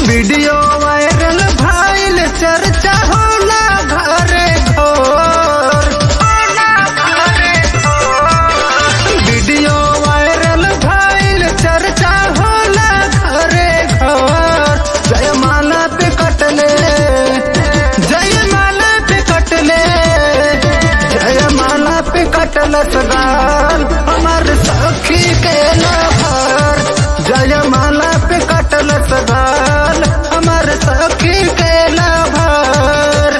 video viral भइल चर्चा होला घरे घोर वीडियो वायरल भइल चर्चा होला घरे घोर जयमाला पे कटले जयमाला पे कटले जयमाला पे कटल सगाल हमार सखी के लहर जयमाला पे कटल सगाल हमार सखी के लहर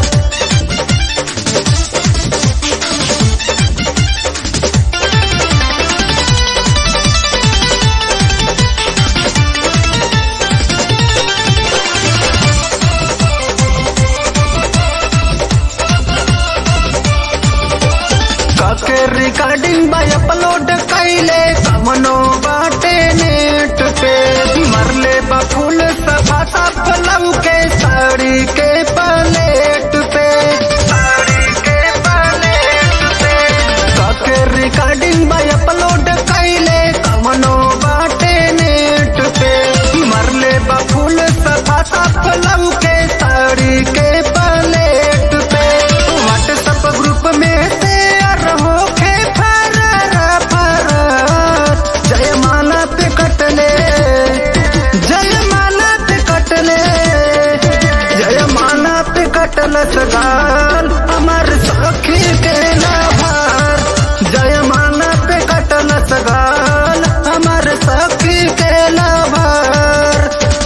काके रिकॉर्डिंग बाय अपलोड कैले कमनो बाटे नेट पे मरले बफूल सफा सफ लव के साड़ी के पलेट पे साड़ी के पलेट पे काके रिकॉर्डिंग बाय अपलोड कैले कमनो बाटे नेट पे मरले बफूल सफा सफ लव के साड़ी के पलेट पे व्हाट्सएप ग्रुप में शेयर होके फरार फरार जयमाला पे कटले जयमाला पे कटले जयमाला पे कटल सगाल हमार सखी के लाभार जयमाला पे कटल सगाल हमार सखी के लाभार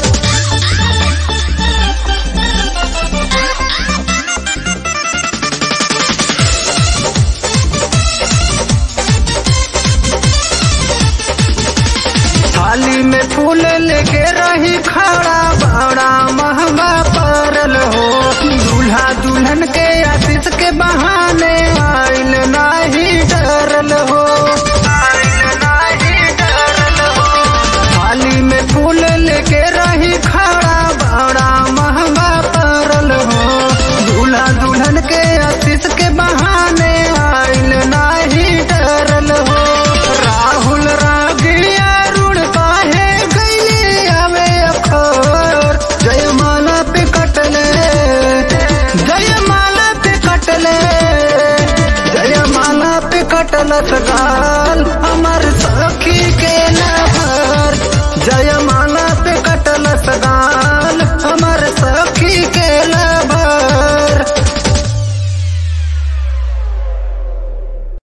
थाली में फूल लेके रही खड़ा बड़ा महंगा परल हो दूल्हा दुल्हन के आशीष के बहाने आइल नाही डरल हो आइल नाही डरल हो थाली में फूल लेके रही खड़ा बड़ा महंगा परल हो दूल्हा दुल्हन के आशीष के बहाने आइल नाही डरल हो राहुल रागिया रुण काहे गईले आवे अखोर जयमाला पे कटले जयमाला पे कटले जयमाला पे कटल सगाल हमार